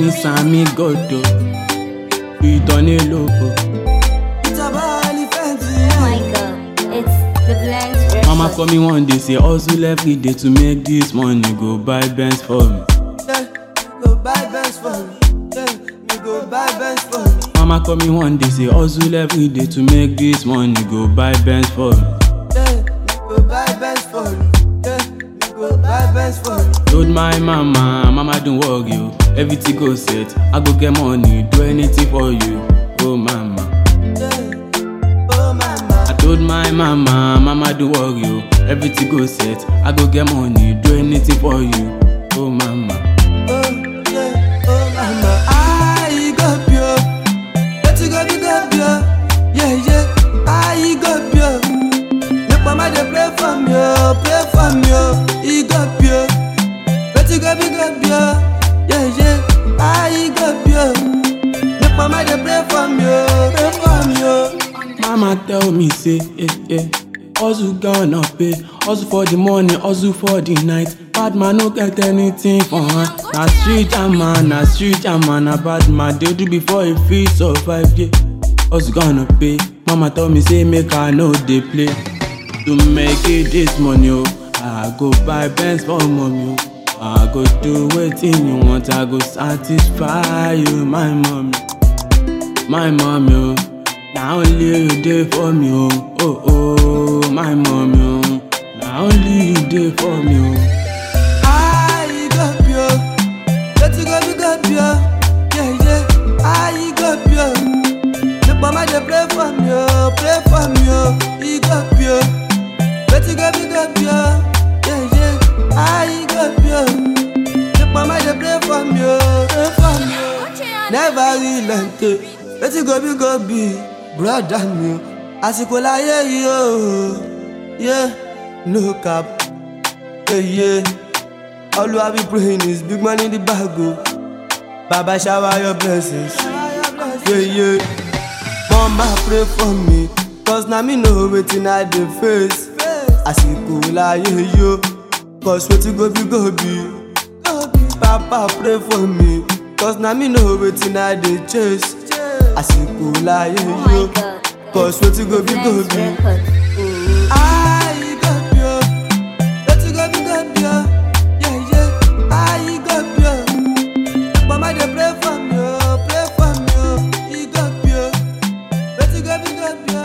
ní sami gòdò ìtọ́ni lóko. Oh my god, it's the Blends record. mama call me one day say hustle every day to make this money go buy benz for me. Yeah, go buy Benz for me. Yeah, me go buy Benz for me. mama call me one day say hustle every day to make this money go buy benz for me. Yeah, me go buy Benz for me. Yeah, me go buy Benz for me. told my mama mama don't worry o everything go set i go get money do anything for you oh mama. Yeah, oh mama. I told my mama, mama don't worry o, everything go set. I go get money, do anything for you. Oh mama, Oh yeah, oh mama. I go pure. Let you go be go pure. Yeah yeah. I go pure. Make mama dey pray for me, oh, pray for me, oh. He go pure. Let you go be go pure. Yeah yeah. I go pure. Make mama dey pray for me, oh, pray for me, oh. mama tell me say, eh eh, hustle gonna pay, hustle for the morning, hustle for the night. Bad man no get anything for hand. Na street jam man, na street jam man, na bad man dey do before he fit survive. Yeah, hustle gonna pay. Mama tell me say make I no dey play. To make it this money, oh, I go buy Benz for mommy, oh. I go do wetin you want, I go satisfy you, my mommy. My mommy, oh, na only you dey for me, oh, oh, oh, my mommy, oh, na only you dey for me, oh. I go pure. Let you go be go pure. Yeah, yeah. I go pure. Make mama dey pray for me, oh, pray for me, oh. He go pure. Let you go be go pure. Yeah, yeah. I go pure. Make mama dey pray for me, oh, pray for me, oh. Never relent. eh. Let you go be go be, brother mi o. Àsìkò láyé yìí o. Yeah, no cap. Yeah, yeah. All I be praying is big money in the bag, oh. Baba shower your blessings. Yeah, yeah. Mama pray for me, cause na me know wetin I dey face. Àsìkò láyé yo, cause wetin go be go be. Papa pray for me, cause na me know wetin I dey chase. Àsìkò láyé Oh my yo, god, cause wetin go be go Blends be. record. I go pure, let you go be go pure, yeah yeah. I go pure, mama dey pray for me, oh, pray for me, oh. He go pure, let you go be go pure,